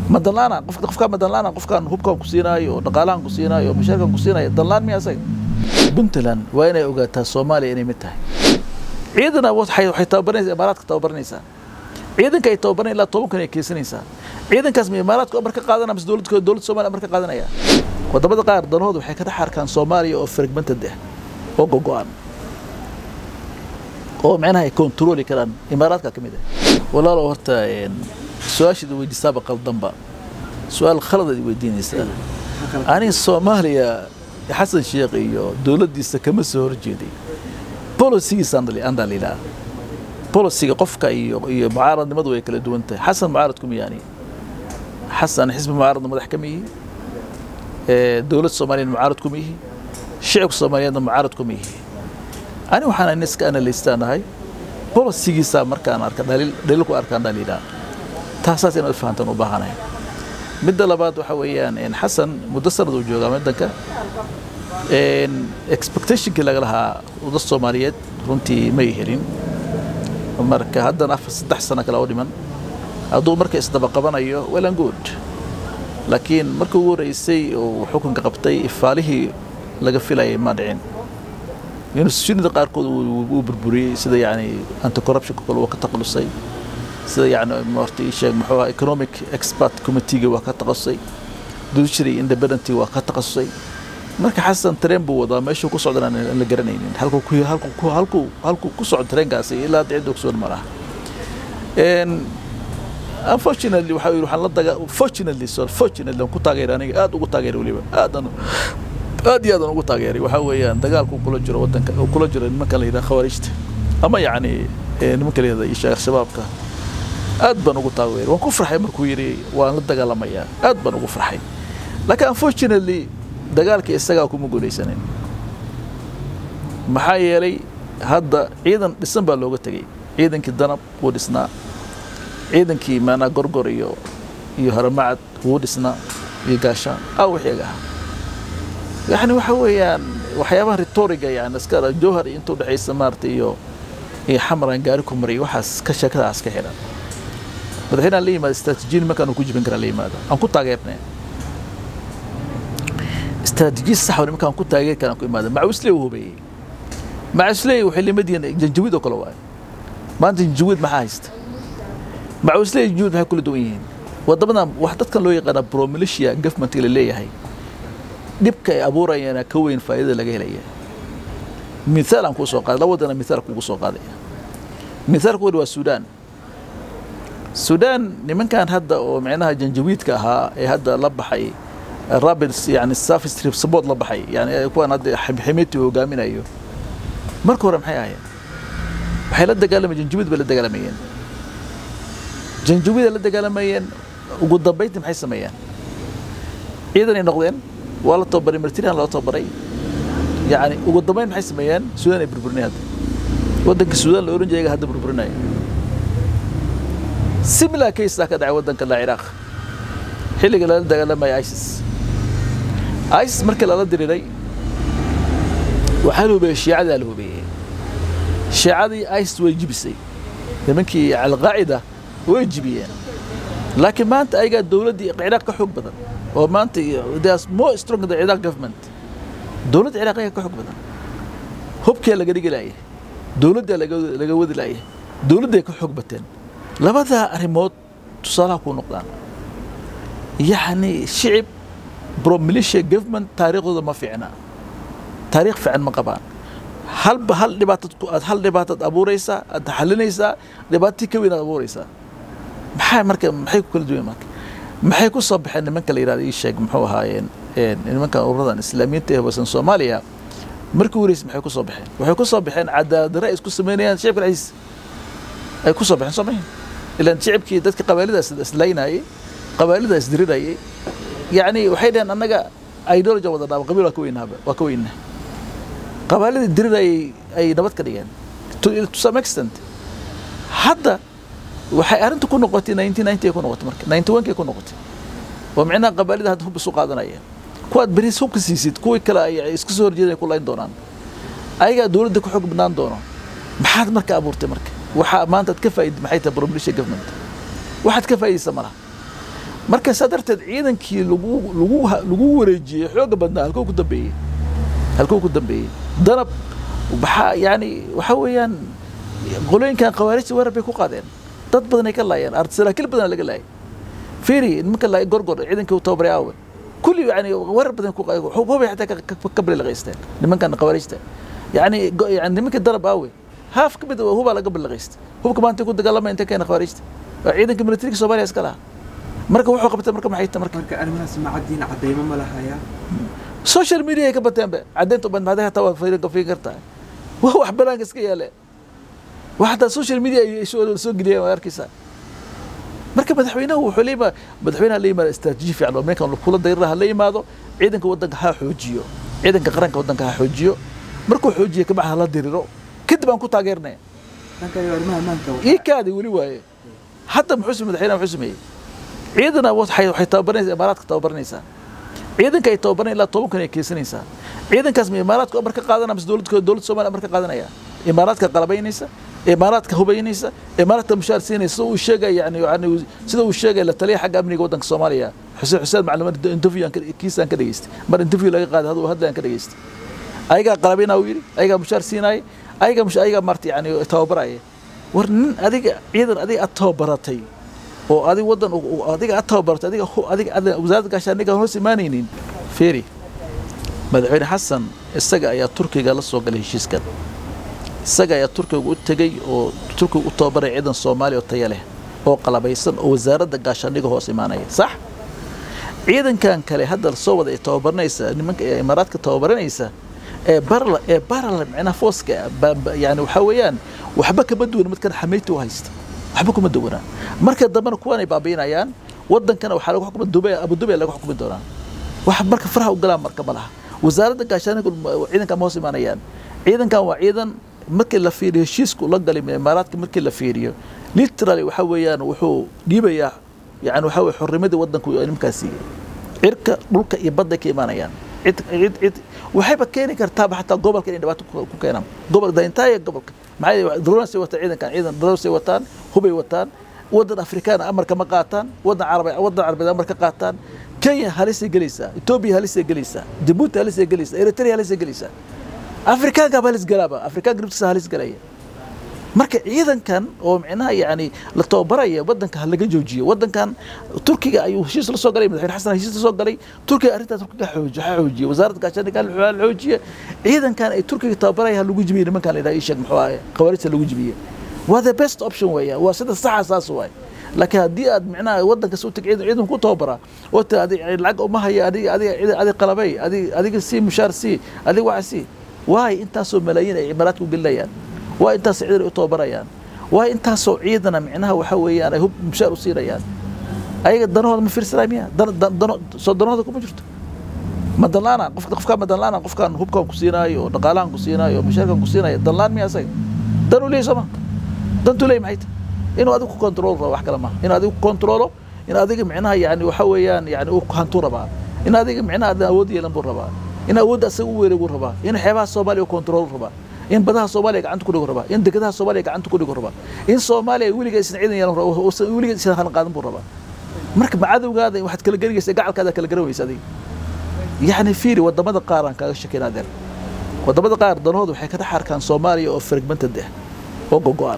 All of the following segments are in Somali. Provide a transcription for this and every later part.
madanlaana qofka qofkaa madanlaana qofkaan hubkaan ku siinaayo oo dhaqaalahan ku siinaayo oo mashaarkan ku siinaayo danlaan miya asaga puntland waa inay ogaataa soomaaliya inay mid tahay ciidana waxay waxay tababaranaysaa imaaraadka tababaranaysaa ciidanka ay tababaran ilaa toban kun ay keensanaysaa ciidankaas ma imaaraadka amar ka qaadanaya mise dowladda dowladda soomaaliya amar ka qaadanaya wadamada qaar danahooda waxay ka dhex arkaan soomaaliya oo fragmented ah oo gogo-an oo micnaha ay controli karaan imaaraadka ka mid ah walaalo horta su-aashaada weydiisaaba qaldanba su-aal khaladaad weydiinaysaa aniga soomaaliya xasan sheekh iyo dowladdiisa kama soo horjeeday bolicigiisa andaan lidhaa boliciga qofka iyo iyo mucaaradnimadu way kala duwan tahay xasan mucaarad kuma yaani xasan xisbi mucaaradna madax kama yihi dowlad soomaaliyeed mucaarad kuma yihi shicibka soomaaliyeedna mucaarad kuma yihi ani waxaan iska analystaanahay bolicigiisa markaan arka dhaliil dhaliil ku arkaan dhaliilaa taasaas inaad fahantaan u baahanahay midda labaad waxa weeyaan xasan muddo sanad uu joogaa waddanka expectationkii laga lahaa wadda soomaaliyeed runtii may helin marka haddana afar saddex sano kale oo dhiman hadduu marka isdaba qabanayo well and good laakiin markii ugu horreysay uu xukunka qabtay ifaalihii laga filayay ma dhicin institutionada qaarkood wuu burburiyey sida yani anti corruptionka kale waa ka taqalusay sida yani marta sheeg muxuu ahaa economic expert committeega waa ka taqasusay judiciary independent waa ka taqasusay marka xasan tareen buu wadaa meeshuu ku socdana aan la garanaynin halkuu ku halkuu halkuu halkuu ku socdo tareenkaasi ilaa hadda cid ogsoon ma laha unfortunately waxa yidhi waxaan la daga fortunately sorry fortunately aan ku taageeray aniga aad ugu taageeray weliba aadan aad iyo aad aan ugu taageeray waxaa weeyaan dagaalku kula jiro waddanka uu kula jiro nimanka la yidhaha khawaarijta ama yacni nimanka la yidhahda ishaaq shabaabka aad baan ugu taageeray waan ku farxay markuu yidhi waan la dagaalamayaa aad baan ugu farxay laakiin unfortunately dagaalka isagaa kuma guulaysanin maxaa yeelay hadda ciidan dhisan baa looga tegey ciidankii danab wuu dhisnaa ciidankii maanaa gorgor iyo iyo haramacad wuu dhisnaa iyo gaashaan aa wixii ahaa yani waxa weeyaan waxyaabaha retoriga yani iska jowhar inta udhexaysa maarata iyo iyo xamaran gaari ku mariy waxaas ka sheekadaas ka xidhan madaxweynaha la yimaada istaraatiijiyin markaan uu ku jibin karaa la yimaado aan ku taageernay استراتيجية صح ولا مكان كنت أجي كان كل ماذا مع وسلي وهو بي مع وسلي وحلي مدينة جنجويد وكل واحد ما أنت جنجويد ما حاست مع وسلي جنجويد هاي كل دوين وضمنا وحدت كان لو يقنا برو ميليشيا قف منتي اللي هي نبكى أبورا أنا كوين فائدة لقيه لي مثال أنكو سوق هذا لو أنا مثال كوكو سوق هذا مثال كود السودان السودان لمن كان هذا ومعناها جنجويد كها هذا لبحي rabits yani safi strip support la baxay yani kuwaan hadda ximiti hogaaminayo marka hore maxay ahayen waxay la dagaalamayeen janjubid bay la dagaalamayeen janjubida la dagaalamayeen ugu dambayntii maxay sameeyeen ciidan ay noqdeen waa la tababaray martirian loo tababaray yani ugu dambayn maxay sameeyeen suudaan ay burburinay hadda waddanka suudaan la oran jiray hadda burburinaya similar case ka dhacay waddanka la ciraaq xilliga lala dagaalamaya isis isis markii lala diriiray waxaa la hubeeyey shiicadaa la hubeeyey shiicadii isis way jibisay nimankii alqaacida way jibiyeen laakiin maanta ayagaa dowladdii ciraaq ka xoog badan oo maanta there's more strong than Iraq government dowladda ciraaq ayaa ka xoog badan hubkee laga dhigi laayay dowladdaa laga wadi laayay dowladday ka xoog bateen labadaa arrimood tusaalaha kuu noqdaan يعني شعب برو ميليشيا جفمنت تاريخه ما فينا تاريخ فعن ما قبان هل هل دباتت هل دباتت ابو ريسا تحلنيسا دباتي كوين ابو ريسا maxay marka maxay ku kala duwan marka maxay ku soo baxeen nimanka la yiraahdo ii sheeg muxuu ahaayeen nimanka ururadan islaamiyiinta ee wasan Soomaaliya markii wareys maxay ku soo baxeen waxay ku soo baxeen cadaalad raa'is ku sameynayaan shacabka ra'iis ay ku soo baxeen Soomaaliya ilaan shacabkii dadka qabaalidaas islaynayay qabaalidaa isdirirayay yani waxay dhaheen annaga ideology wada dhaaba qabiil waa ka weynaaba waa ka weynaa qabaalidii dirirayay ay nabad ka dhigeen to some extent hadda waxay arrinta ku noqotay nineteen ninety ku noqotay marka ninety one kay ku noqotay oo micnaha qabaalida hadda hub isu qaadanaya kuwaad beris hubka siisid kuwii kale ay iska soo horjeedan ku layn doonaan ayagaa dowladda ku xog badnaan doono maxaad marka abuurtay marka waxaa maanta ad ka faa'iid maxay tahay bromlisha government waxaad ka faa'iidaysa malaha marka saa darteed ciidankii lagu lagu lagu wareejiyey xooga badnaa halkuu ku dambeeyey halkuu ku dambeeyey danab waxaa yani waxa weeyaan qolooyinkan khawaarijta weerar bay ku qaadeen dad badan ay ka laayeen saraakiil badan laga laayay fiiri nimanka laayay gorgor ciidankii u tababaray aawe kulli yani weerar badan ku hubay xataa ka balaqaysteen nimankan khawaarijta yani yani nimanka danab aawe haaf ka mid hubaa laga balaqaystay hubka maanta ku dagaalamaya inta keena khawaarijta waa ciidanka militariga soomaaliya iska lahaa marka wuxuu qabtay marka maxay tahay marka marka arrimahaas ma caddiin caddaymo ma lahaya social media ay ka bateenba caddeynta ubad maxday hataa waa fiirin fiirin kartaa waa wax banaanka iska yaale wax hataa social media ay soo soo geliyeen waa arkaysaa marka madaxweynahu wuxuu leeyahay madaxweynaha la yimaado istaraatiiji fiican oo meelkan kula dayraha ha la yimaado ciidanka waddanka ha xoojiyo ciidanka qaranka waddanka ha xoojiyo markuu xoojiyo kabaxa hala diriro kadib aan ku taageernaya dhanka iyo arrimaha maanka ii kaadi weli waaye hadda muxuu sameeyey madaxweynaha muxuu sameeyey ciidana waxay waxay tababaranaysaa imaaraadka tababaranaysaa ciidanka ay tababaran ilaa toban kun ay keensanaysaa ciidankaas ma imaaraadka amar ka qaadanaya mise dowladda dowladda soomaaliya amar ka qaadanaya imaaraadka qalabaynaysa imaaraadka hubaynaysa imaaraadka mushaar siinaysa sida uu sheegaya yani yani sida uu sheegaya la taliya xagga amniga waddanka soomaaliya xuseen xuseen macluumaad interview kiisaan ka dhageystay mar interview laga qaaday haduu hadlayaan ka dhageystay ayagaa qalabaynaa uu yidhi ayagaa mushaar siinaaya ayagaa mush ayagaa marta yani tababaraya war nin adiga ciidan adiga aad tababaratay oo adiga waddan adiga aad tababaratay adiga adiga wasaaradda gaashaaniga hoos imaanaynin feeri madaxweyne xasan isaga ayaa turkiga la soo galay heshiiskan isaga ayaa turkiga u tegey oo turkiga u tababaray ciidan soomaaliya oo taya leh oo qalabaysan oo wasaaradda gaashaaniga hoos imaanaya sax ciidankan kale hadda soo wada ay tababaranaysa nimanka ee imaaraadka tababaranaysa ee barla ee barla macnaha fooska yani waxaa weeyaan waxba kama duwan midkan xamayti u haysta waxba kuma duwanaa marka dambena kuwan ay baabiinayaan wadankana waxaa lagu xukumi dubay abu dubay lagu xukumi doonaa wax marka faraha u galaan marka ma laha wasaaradda gaashaaniga ciidankan ma hoos imaanayaan ciidankan waa ciidan markii la fiiriyo heshiisku la galay imaaraadka markii la fiiriyo literally waxa weeyaan wuxuu dhiibayaa yani waxa weye xornimadii waddanku nimankaas siiyey cirka dhulka iyo badday ka imaanayaan cid cid cid waxayba keeni kartaaba xataa gobolka inay dhibaato ku keenaan gobol daintaaya gobolka maxaa dronesay wataan ciidankan ciidan dronesay wataan hubay wataan waddan afrikaan amarka ma qaataan waddan carab waddan carabeed amar ka qaataan kenya halisay gelaysaa etoobiya halisay gelaysaa jabuuti halisay gelaysaa eritrea halisay gelaysaa afrikaankaaba halis galaaba afrikaanka naftiisa halis galaya marka ciidankan oo micnaha yani la tababaraya wadanka ha laga joojiyo wadankan turkiga ayuu heshiis la soo galay madaxweyne xasan heshiis la soo galay turkiga arrintaas turkiga xooji ha xoojiye wasaaradda gaashaandhigga ha xoojiye ciidankan ay turkiga tababaraya ha lagu jibiye nimankan la yidhaha ii sheeg muxuu ahaye khawaarijta lagu jibiye waa the best option weeyaan waa sida saxa saas waay laakiin haddii aad micnaha wadanka soo tag ciidan ciidan ku tababara oo ta adig lacag uma haya adiga adiga adiga qalabay adiga adiga sii mushaar sii adiga waxa sii waay intaasoo malaayiin ay imaaraadka u gelinayaan waa intaas ciidan ay u tababarayaan waa intaasoo ciidana micnaha waxa weeyaan ay hub mushaar u siinayaan ayaga danahooda ma fiirsanay miya dano soo danahooda kuma jirto ma danlaana qofka qofkaa ma danlaana qofkaan hubkaan ku siinaayo oo dhaqaalahan ku siinaayo oo mushaarkan ku siinaayo danlaan miya asaga dan u leeyahy sooma dantu leeyahy maxay tahay inuu adigu ku control rabo wax kale maaha inuu adigu ku controlo in adiga micnaha yani waxa weeyaan yani uu hantuu rabaa in adiga micnaha adan awood yeelan buu rabaa in awoodda asaga u weeray buu rabaa in xeebaha soomaaliya u control rabaa in badaha soomaaliya gacanta ku dhigo rabaa in dekedaha soomaaliya gacanta ku dhigo rabaa in soomaaliya weliga aysan ciidan yeelan weliga aysan halan qaadan buu rabaa marka macadowgaada waxaad kala gelinaysa gacalkaada kala garan weysa adiga yani fiiri wadamada qaar aan kaaga shakin adeer wadamada qaar danahooda waxay ka dhex arkaan soomaaliya oo fragmented ah oo gogo-an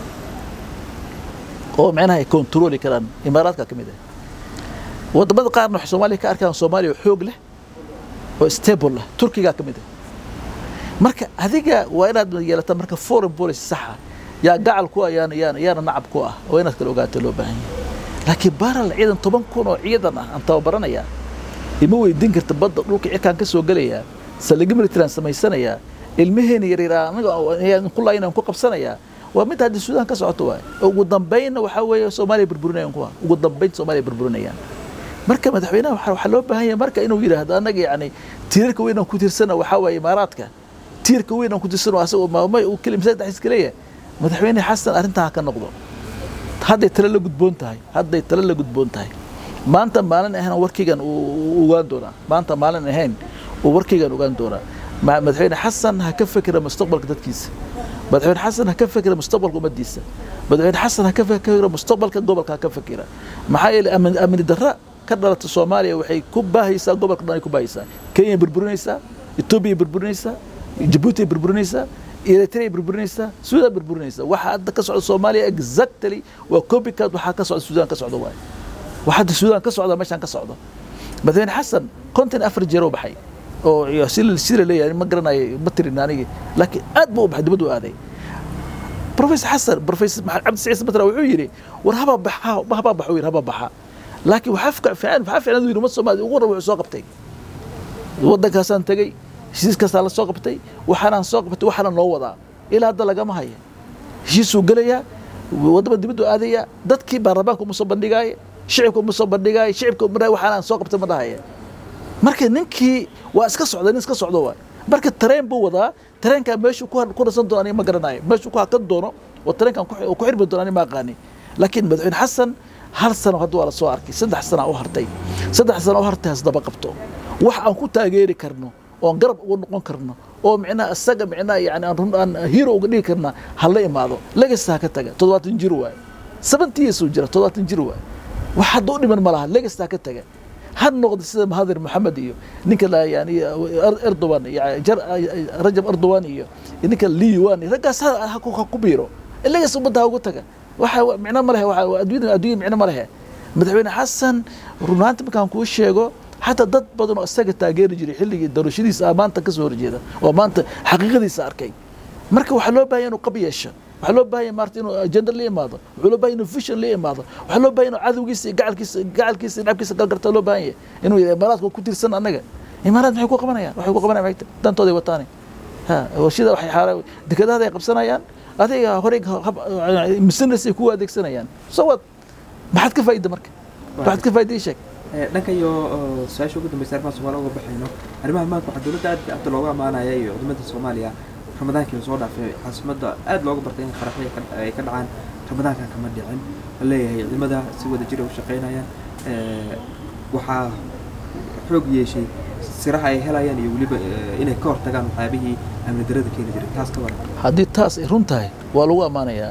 oo micnaha ay controli karaan imaaraadka ka mid ah wadamada qaarna waxay soomaaliya ka arkaan soomaaliya oo xoog leh oo stable ah turkiga ka mid ah marka adiga waa inaad yeelata marka foreign policy saxa yaa gacal ku ah yaana yaana yaana nacab ku ah oo inaad kala ogaato loo baahan yahay laakiin baral ciidan toban kun oo ciidan ah aan tababaranaya ima weydiin karta badda dhulka cirkaan ka soo gelayaa saldhigyo military aan samaysanayaa ilmaheena yaryar aniga ku laayinaan ku qabsanayaa waa mid haddii suudaan ka socoto waay ugu dambaynna waxaa weeye soomaaliya burburinayaan kuwa ugu dambayn soomaaliya burburinayaan marka madaxweynaha waxaa loo baahan yahay marka inuu yidhaahdo annaga yacni tiirarka weyn aan ku tiirsana waxaa waaye imaaraadka tiirka weyn aan ku tiirsano asagoo maamay uu keli masaajid dhexdiis kaleeya madaxweyne xasan arrintaa ha ka noqdo hadday tale la gudboon tahay hadday tale la gudboon tahay maanta maalin ahayn warkaygan uu ogaan doonaa maanta maalin ahayn uu warkaygan ogaan doonaa madaxweyne xasan ha ka fekera mustaqbalka dadkiisa madaxweyne xasan ha ka fekera mustaqbalka ummaddiisa madaxweyne xasan ha ka fakiro mustaqbalka gobolka ha ka fakira maxaa yeelay amni amni darra ka dhalata soomaaliya waxay ku baahaysaa gobolka dhan ay ku baahaysaa kenya burburinaysaa etoobiya burburinaysaa jabuuti burburinaysaa eritrea burburinaysaa suudaan burburinaysaa waxa hadda ka socda soomaaliya exactly waa copycat waxaa ka socda suudaan ka socda waaye waxa hadda suudaan ka socda meeshaan ka socda madaxweyne xasan konton afar jeer oo baxay oo sida leeyahay ma garanayo ma tirin anigi laakiin aad buu u baxay dibaddu aaday professor xasan professor cabdi saciid matra wuxuu yidhi war haba baxa haba baxa yidhi haba baxa laakiin waxaa fiican waxaa fiican inuu yidhi umad soomaaliya ugu horra wuxuu soo qabtay waddankaasaan tegey heshiiskaasaa la soo qabtay waxaanaan soo qabtay waxaana noo wadaa ilaa hadda lagama haya heshiisuu gelayaa waddama dibaddu aadaya dadkii baarlamaanka uma soo bandhigaaye shicibka uma soo bandhigaaye shicibka uma waxaanaan soo qabtay ma dhahaya marka ninkii waa iska socda nin iska socdo waay marka tareen buu wadaa tareenkaa meeshuu ku rasan doono aniga ma garanayo meeshuu ku hakan doono oo tareenkan ku xirmi doono aniga ma aqaani laakiin madaxweyne xasan hal sano hadda waa la soo arkay saddex sana u hartay saddex sana u hartay hasdaba qabto wax aan ku taageeri karno oon garab uga noqon karno oo micnaha isaga micnaha yani aan run aan hero uga dhigi karna ha la imaado legacy ha ka taga toddobaatan jir waaye seventy years uu jira toddobaatan jir waaye wax hadda u dhiman ma laha legacy ha ka taga ha noqdo sida mahadir maxamed iyo ninka yani erdogan rajab erdogan iyo ninka liwan raggaas ha ku biiro legacy ummadda ha ugu taga waxa micno ma lehe adduunya adduunya micno ma lehe madaxweyne xasan runaanti markaan kuu sheego xataa dad badan oo isaga taageeri jiray xilligii doorashadiisa ah maanta ka soo horjeeda oo maanta xaqiiqadiisa arkay marka waxaa loo baahanya inuu qab yeesho waxaa loo baahanya maarta inuu agenda la imaado waxaa loo bahanya inuu vision la imaado waxaa loo bahanya inuu cadowgiisa iyo gacalkiisa gacalkiisa iyo nacabkiisa galgarta loo baahan yahay inuu imaaraadka ku tirsan annaga imaaraad maxay ku qabanayaan waxay ku qabanayaan maxay dantooday wataani ha warshada waxay xaara dekedahada ay qabsanayaan adiga horey misinas ay ku adeegsanayaan so what maxaad ka faa'iida marka waxaad ka faa'iida ii sheeg dhanka iyo su-aasha ugu dambeysa arrimaha soomaaliya uga baxayno arrimaha maanta waxaa dowladda aad hadda looga amaanaya iyo wadamada soomaaliya ramadaankii lasoo dhaafay caasimadda aad looga bartay in qaraxyo ay ka dhacaan ramadaankan kama dhicin la leeyahay ciidamada si wada jira u shaqaynayaan waxaa xoog yeeshay siraha ay helayaan iyo weliba inay ka hortagaan waxyaabihii amni darada keeni jiray taas ka waran haddii taas ay run tahay waa lagu ammaanayaa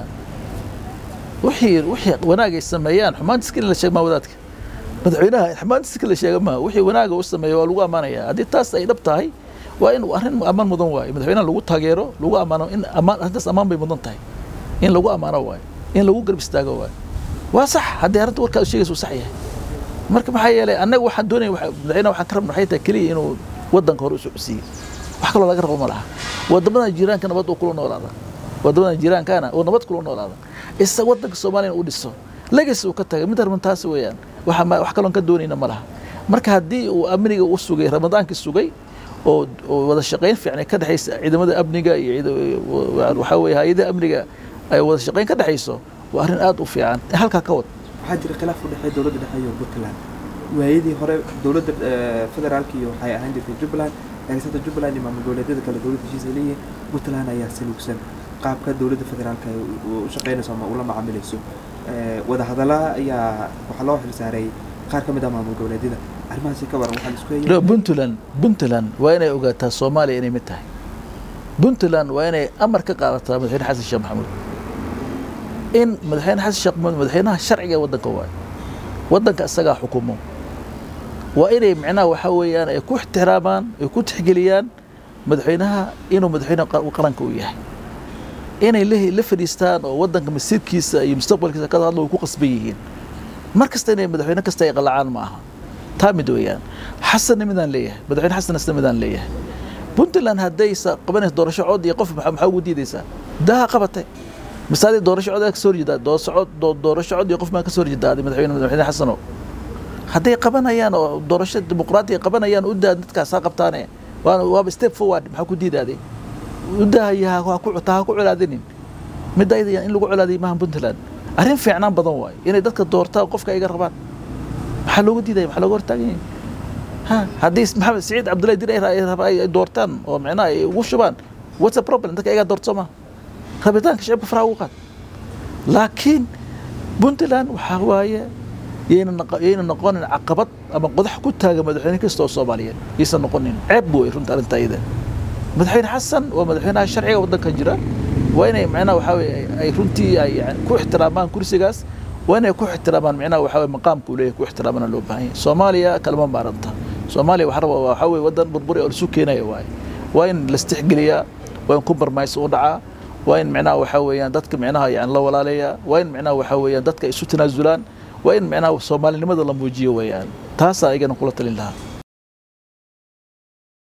wixii wixii wanaag ay sameeyaan xumaantiska in la sheeg maa wadaadka madaxweynaha xumaantiska la sheega maa wixii wanaaga u sameeya waa lagu ammaanayaa haddii taas ay dhab tahay waa in arrin ammaan mudan waayo madaxweynaha lagu taageero lagu ammaano in ammaan arrintaas ammaan bay mudan tahay in lagu ammaano waayo in lagu garab istaago waayo waa sax haddii arrinta warkaad sheegaysa uu sax yahay marka maxaa yeelay annaga waxaan doonaya madaxweynaha waxaan ka rabna waxay tahay keliya inuu waddanka hore u socodsiiyo wax kaloo laga rabo ma laha wadamadan jiiraanka nabad uu kula noolaada wadamadan jiiraankana uu nabad kula noolaada isa waddanka soomaaliya uu dhiso legacy uu ka tagay mid arman taasi weeyaan wax kaloon ka doonayna ma laha marka haddii uu amniga u sugay ramadaankii sugay oo wada shaqayn fiican ka dhexaysa ciidamada amniga iyo waxaa weeye hay-adaha amniga ay wada shaqayn ka dhexayso waa arrin aad u fiican halkaa ka wad waxaa jira khilaaf u dhexeeya dowladda dhexe iyo puntland waayadii hore dowladda federaalka iyo waxay ahaan jirtay jubbaland eegsata jubbaland iyo maamul goboleedyada kale dowladda heshiis ay leeyihiin puntland ayaa saluugsan qaabka dowladda federaalka ay u shaqaynayso ama ula macaamilayso wadahadalla ayaa waxaa loo xilsaaray qaar ka mid ah maamul goboleedyada arrimahaasi ka waran waxaan isku hayay puntland puntland waa inay ogaataa soomaaliya inay mid tahay puntland waa inay amar ka qaadataa madaxweyne xasan sheekh maxamuud in madaxweyne xasan sheekh maxamuud madaxweynaha sharciga ee waddanka waayo waddanka isagaa xukumo waa inay micnaha waxaa weeyaan ay ku ixtiraamaan ay ku tixgeliyaan madaxweynaha inuu madaxweyne qaranka uu yahay inay la fadhiistaan oo waddanka masiirkiisa iyo mustaqbalkiisa ka hadlo way ku qasban yihiin mar kasta inay madaxweyne kasta ay qalacaan ma aha taa mid weeyaan xasanna midaan leeyahay madaxweyne xasan isna midaan leeyahay puntland haddaysa qabanaysa doorasho cod iyo qof maxaa ugu diidaysaa daha qabatay masaadii doorasho cod ka soo horjeedaa doorasho cod iyo qof maa ka soo horjeedaa madaxweyne madaxweyne xasano hadday qabanayaan oo doorasho dimuqraatiya qabanayaan u daa dadkaas ha qabtaane waaba step forward maxaa ku diidaaday u daahaya ha ku colaadinin midda ayada in lagu colaadiyo maaha puntland arrin fiicnaan badan waayo inay dadka doortaan qofka iga rabaan maxaa looga diidaya maxaa looga hortaagan yahay ha haddii maxamed siciid cabdullahi dir ay doortaan oo micnaha ay ugu shubaan what's a problem dadka iga doorto ma rabitaanka shicibka faraha ugu qaad laakiin puntland waxaa waaye yayna noqonin caqabad ama qodax ku taaga madaxweyne kasta oo soomaaliyeed yaysan noqonin ceeb wey runta arrinta iyada madaxweyne xasan waa madaxweynaha sharciga waddanka jira waa inay macnaha waxaa weye ay runtii ay yani ku ixtiraamaan kursigaas waa inay ku ixtiraamaan macnaha waxaa weye maqaamka uu leeyahay ku ixtiraamana loo baahan yahay soomaaliya kalama maaranta soomaaliya waxaa raba waxaa weye waddan burburi oo lisu keenaya waaye waa in lastixgeliyaa waa in compromise u dhacaa waa in macnaha waxaa weeyaan dadka macnaha yani la walaaleeyaa waa in macnaha waxaa weeyaan dadka isu tanaasulaan waa in macnaha soomaalinimada la muujiyo weeyaan taasaa igana kula talin lahaa